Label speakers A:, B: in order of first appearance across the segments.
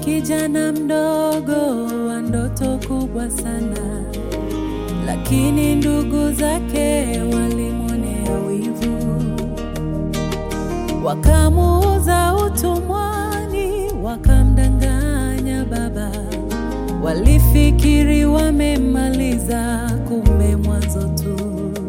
A: kijana mdogo wa ndoto kubwa sana, lakini ndugu zake walimwonea wivu, wakamuuza utumwani, wakamdanganya baba. Walifikiri wamemmaliza, kumbe mwanzo tu.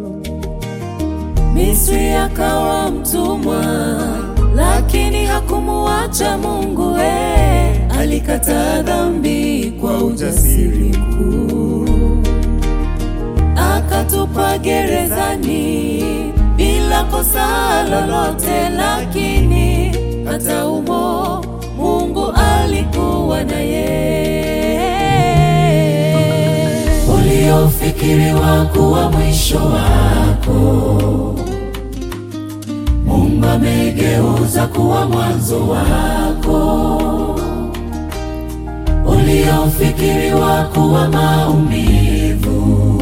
A: Misri akawa mtumwa, lakini hakumuacha Mungu. Eh, alikataa dhambi kwa ujasiri mkuu, akatupwa gerezani bila kosa lolote, lakini hata humo Mungu alikuwa naye. Uliofikiriwa kuwa mwisho wako Mungu amegeuza kuwa mwanzo wako. Uliofikiriwa kuwa maumivu,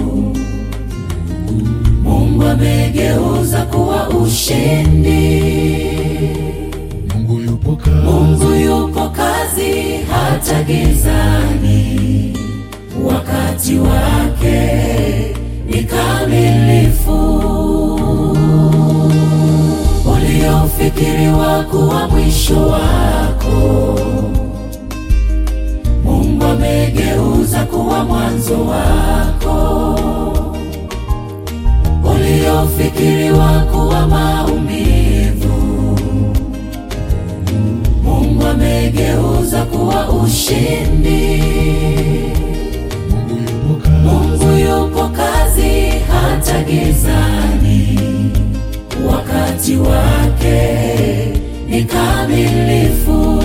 A: Mungu amegeuza kuwa ushindi.
B: Mungu yupo kazi,
A: Mungu yupo kazi hata gizani, wakati wake ni kamilifu. Uliofikiriwa kuwa mwisho wako, Mungu amegeuza kuwa mwanzo wako. Uliofikiriwa kuwa maumivu, Mungu amegeuza kuwa ushindi.
B: Mungu yupo kazi,
A: Mungu yupo kazi hata gizani, wakati wake ni kamilifu.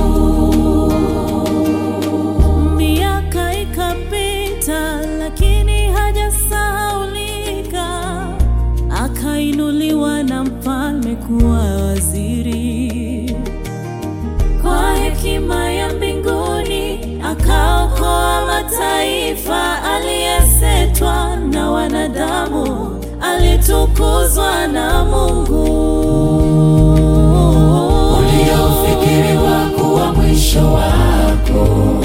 A: Miaka ikapita, lakini hajasahaulika, akainuliwa na mfalme kuwa waziri kwa hekima ya mbinguni akaokoa mataifa. Aliyesetwa na wanadamu alitukuzwa na Mungu. Uliofikiriwa kuwa mwisho wako,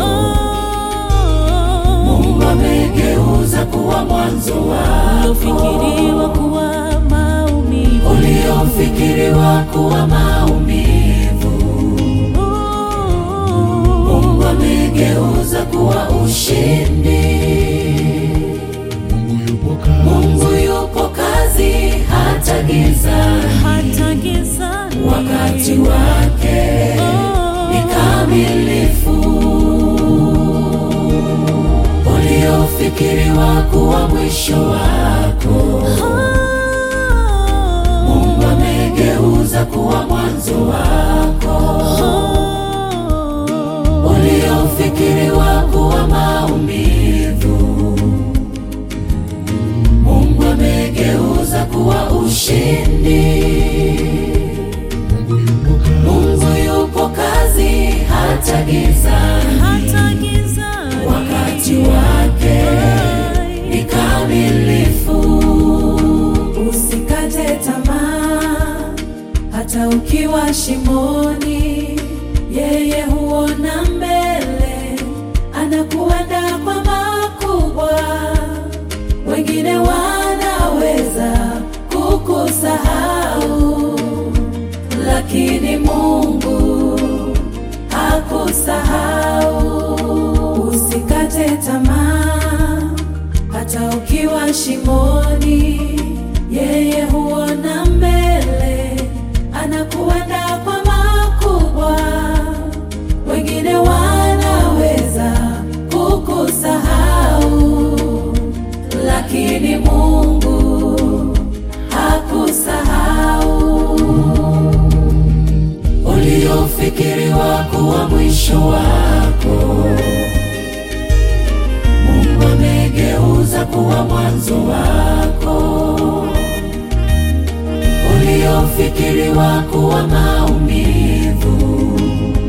A: Mungu amegeuza kuwa mwanzo wako. Uliofikiriwa kuwa maumivu, uliofikiriwa kuwa maumivu Mungu amegeuza kuwa ushindi.
B: Mungu yupo kazi,
A: Mungu yupo kazi hata gizani, hata gizani. Wakati wake ni kamilifu. Uliofikiriwa kuwa mwisho wako, Mungu amegeuza kuwa mwanzo wako uliofikiriwa kuwa maumivu, Mungu amegeuza kuwa ushindi.
B: Mungu yupo kazi,
A: Mungu yupo kazi hata gizani, hata gizani. Wakati wake ni kamilifu. Usikate tamaa hata ukiwa shimoni, yeye huona mbele, anakuandaa kwa makubwa. Wengine wanaweza kukusahau, lakini Mungu hakusahau. Usikate tamaa hata ukiwa shimoni, yeye huona mbele, anakuandaa kwa makubwa. Wengine wanaweza kukusahau, lakini Mungu hakusahau. Uliofikiriwa kuwa mwisho wako Mungu amegeuza kuwa mwanzo wako. Uliofikiriwa kuwa maumivu,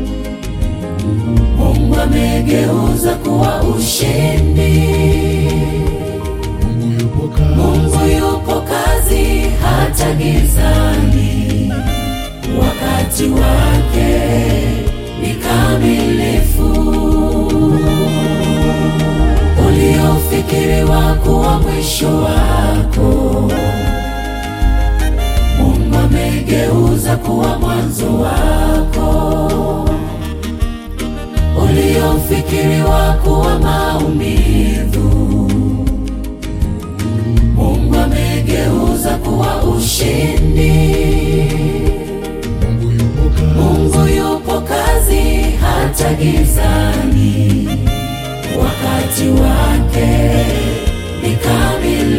A: Mungu amegeuza kuwa ushindi.
B: Mungu yupo kazi,
A: Mungu yupo kazi hata gizani, wakati wake ni kamilifu. uliofikiriwa kuwa mwisho wako, Mungu amegeuza kuwa mwanzo wako. Uliofikiriwa kuwa maumivu, Mungu amegeuza kuwa ushindi.
B: Mungu yupo kazi,
A: Mungu yupo kazi hata gizani, wakati wake ni kamili.